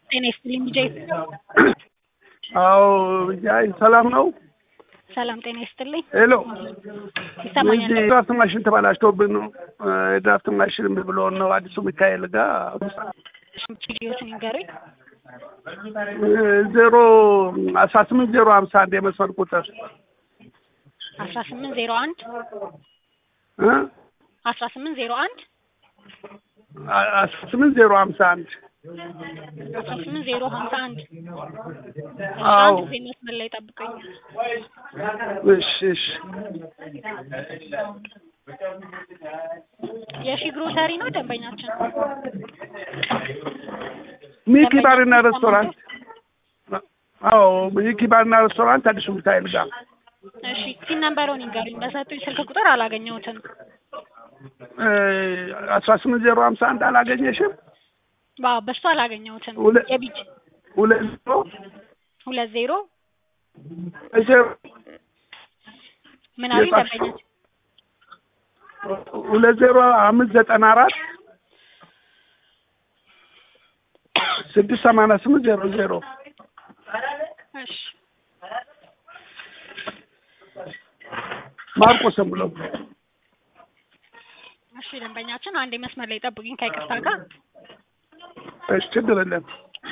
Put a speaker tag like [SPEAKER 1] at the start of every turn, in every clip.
[SPEAKER 1] ጤና ይስጥልኝ ልጄ።
[SPEAKER 2] አዎ አይ ሰላም ነው።
[SPEAKER 1] ሰላም ጤና ይስጥልኝ።
[SPEAKER 2] ሄሎ
[SPEAKER 1] ይሰማኛል?
[SPEAKER 2] እዚህ ድራፍት ማሽን ተበላሽቶብን ነው። የድራፍት ማሽን እምቢ ብሎን ነው አዲሱ ሚካኤል ጋር
[SPEAKER 1] ችግሮችን ይንገሩኝ።
[SPEAKER 2] ዜሮ አስራ ስምንት ዜሮ ሀምሳ አንድ የመስመር ቁጥር
[SPEAKER 1] አስራ ስምንት ዜሮ አንድ
[SPEAKER 2] እ
[SPEAKER 1] አስራ ስምንት ዜሮ አንድ
[SPEAKER 2] አስራ ስምንት ዜሮ ሀምሳ አንድ
[SPEAKER 1] አስራ ስምንት ዜሮ ሀምሳ አንድ
[SPEAKER 2] አዎ
[SPEAKER 1] አንድ ጊዜ መስመር ላይ ጠብቀኝ።
[SPEAKER 2] እሺ እሺ
[SPEAKER 1] የሺ ግሮሰሪ ነው ደንበኛችን።
[SPEAKER 2] ሚኪ ባርና ሬስቶራንት አዎ ሚኪ ባርና ሬስቶራንት አዲሱ ሚካኤል ጋር
[SPEAKER 1] እሺ ሲን ነምበሩን ይንገሩኝ። በሰጡኝ ስልክ ቁጥር አላገኘሁትም።
[SPEAKER 2] አስራ ስምንት ዜሮ ሀምሳ አንድ አላገኘሽም?
[SPEAKER 1] ባ በሱ አላገኘሁትም።
[SPEAKER 2] ሁለት
[SPEAKER 1] የቢጅ
[SPEAKER 2] ሁለት ዜሮ
[SPEAKER 1] ሁለት ዜሮ
[SPEAKER 2] ዜሮ
[SPEAKER 1] ምን አሉኝ
[SPEAKER 2] የጻፍሽው?
[SPEAKER 1] ደንበኛችን?
[SPEAKER 2] ሁለት ዜሮ አምስት ዘጠና አራት ስድስት ሰማንያ ስምንት ዜሮ ዜሮ
[SPEAKER 1] እሺ
[SPEAKER 2] ማርቆስም ብሎ
[SPEAKER 1] እሺ ደንበኛችን አንድ መስመር ላይ ጠብቁኝ ከይቅርታ ጋር
[SPEAKER 2] እሺ ችግር የለም።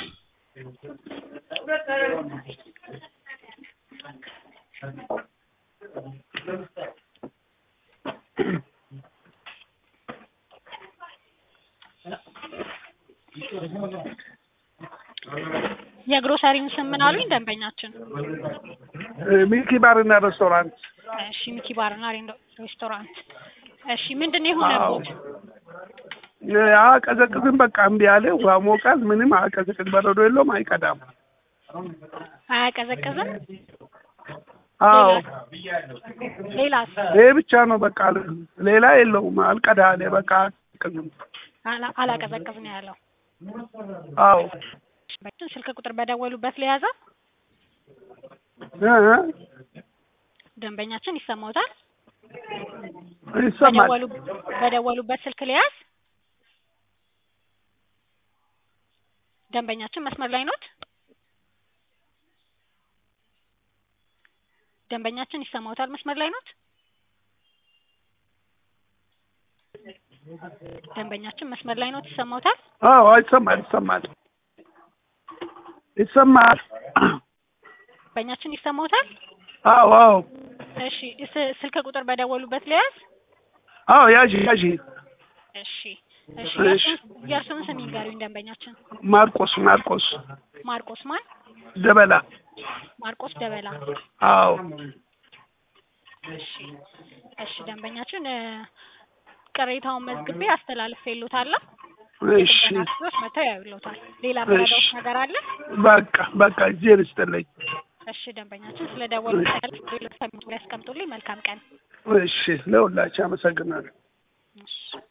[SPEAKER 1] የግሮሰሪውን ስም ምን አሉኝ ደንበኛችን?
[SPEAKER 2] ሚኪ ባርና ሬስቶራንት
[SPEAKER 1] እሺ ሚኪ ባርና ሬንዶ- ሬስቶራንት። እሺ ምንድን ነው የሆነቦት?
[SPEAKER 2] አቀዘቅዝም በቃ እምቢ አለ። ውሃ ሞቃል፣ ምንም አቀዘቅዝ፣ በረዶ የለውም፣ አይቀዳም።
[SPEAKER 1] አያቀዘቅዝም?
[SPEAKER 2] አዎ
[SPEAKER 1] ሌላስ?
[SPEAKER 2] ይሄ ብቻ ነው በቃ፣ ሌላ የለውም። አልቀዳ አለ በቃ አቀዘቅዝም።
[SPEAKER 1] አላ- አላቀዘቅዝ ነው ያለው።
[SPEAKER 2] አዎ
[SPEAKER 1] በችን ስልክ ቁጥር በደወሉበት ለያዘ
[SPEAKER 2] እ እ
[SPEAKER 1] ደንበኛችን ይሰማውታል።
[SPEAKER 2] ይሰማል።
[SPEAKER 1] በደወሉ በደወሉበት ስልክ ለያዝ ደንበኛችን መስመር ላይ ኖት? ደንበኛችን ይሰማውታል? መስመር ላይ ኖት? ደንበኛችን መስመር ላይ ኖት? ይሰማውታል?
[SPEAKER 2] አዎ ይሰማል፣ ይሰማል፣ ይሰማል።
[SPEAKER 1] ደንበኛችን ይሰማውታል?
[SPEAKER 2] አዎ አዎ
[SPEAKER 1] እሺ ስ- ስልክ ቁጥር በደወሉበት ለያዝ
[SPEAKER 2] አዎ ያዢ ያዢ
[SPEAKER 1] እሺ እሺ
[SPEAKER 2] እሺ።
[SPEAKER 1] የእርሱን- የእርሱን ስም ይንገሩኝ ደንበኛችን
[SPEAKER 2] ማርቆስ ማርቆስ
[SPEAKER 1] ማርቆስ ማን
[SPEAKER 2] ደበላ
[SPEAKER 1] ማርቆስ ደበላ
[SPEAKER 2] አዎ
[SPEAKER 1] እሺ እሺ ደንበኛችን እ፣ ቅሬታውን መዝግቤ አስተላልፌልዎታለሁ
[SPEAKER 2] እሺ
[SPEAKER 1] የጥገና ክፍሎች መጥተው ያዩልዎታል ሌላ ምረዳዎት
[SPEAKER 2] እሺ።
[SPEAKER 1] ነገር አለ
[SPEAKER 2] በቃ በቃ እጄን ይስጥልኝ
[SPEAKER 1] እሺ ደንበኛችን ስለ ደወሉ ያስቀምጡልኝ መልካም ቀን
[SPEAKER 2] እሺ ለሁላችሁ አመሰግናለሁ
[SPEAKER 1] እሺ